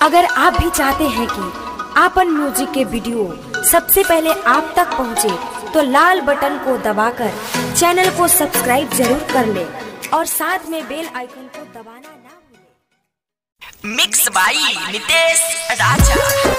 अगर आप भी चाहते हैं कि आपन म्यूजिक के वीडियो सबसे पहले आप तक पहुंचे, तो लाल बटन को दबाकर चैनल को सब्सक्राइब जरूर कर ले और साथ में बेल आइकन को दबाना ना भूलें। मिक्स बाई नितेश राजा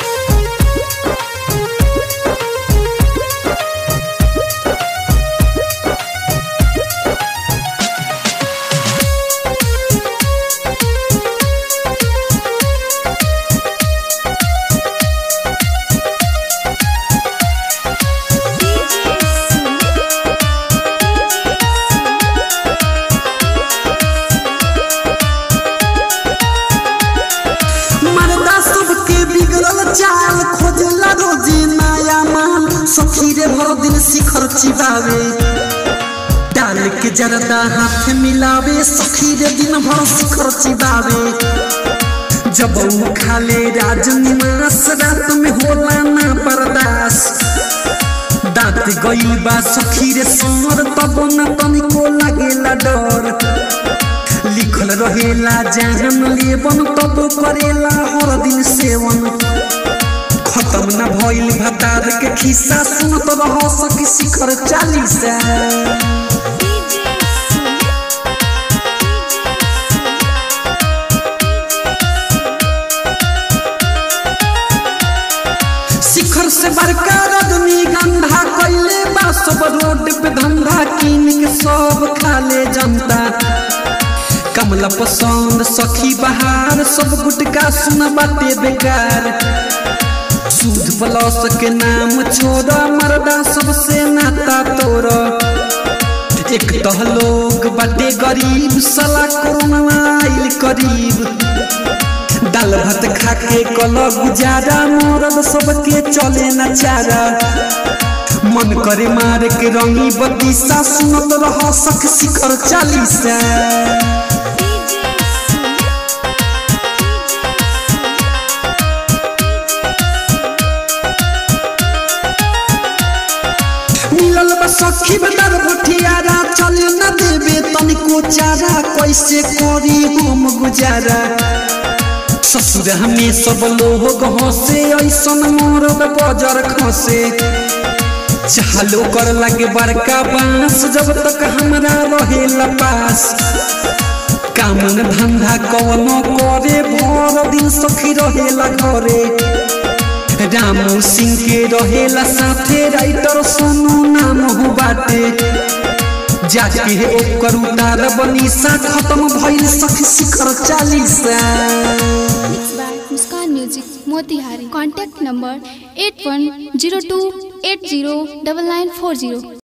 मर्दा सबके बिगड़ल चाल खोजला रोजी नया माल सखी रे भर दिन शिखर चिबावे डाल के जरदा हाथ मिलावे सखी रे दिन भर शिखर चिबावे जब ऊ खाले राजनिवास रात में होला ना बर्दाश्त दांत गई बा सखी रे सोर तब न तनिको लागेला डर लिखल रहेला जहन लेबन तब करेला हर दिन सेवन खत्म न भइल भतार के खिस्सा सुनत रह सकी शिखर चालीसा शिखर से बड़का रजनी गंधा कैले बा सब रोड पे धंधा कीन के सब खाले जनता कमला पसंद सखी बहार सब गुटका सुन बाटे बेकार सूद प्लस के नाम छोड़ मर्दा सबसे नाता तोड़ एक तह लोग बाटे गरीब सला कोरोना आइल करीब दाल भात खा के कल गुजारा मरद सबके चले न चारा मन करे मारे के रंगी बत्तीसा सुनत रह सख शिखर चालीसा मिलल बा सखी बदर भटियारा चले न देबे तनिको चारा कैसे करी हम गुजारा ससुर हमें सब लोग हंसे ऐसन मरद बजर खसे चालो कर लगे बड़का बांस जब तक हमरा रहेला पास काम न धंधा कवनो करे भर दिन सखी रहेला घरे रामू सिंह के रहेला साथे राइटर सोनू नाम हो बाटे जाके ओकर उतार बनीसा खत्म भइल सखी शिखर Chalisa Mixed by Muskan Music, Motihari. Contact number 8102809940.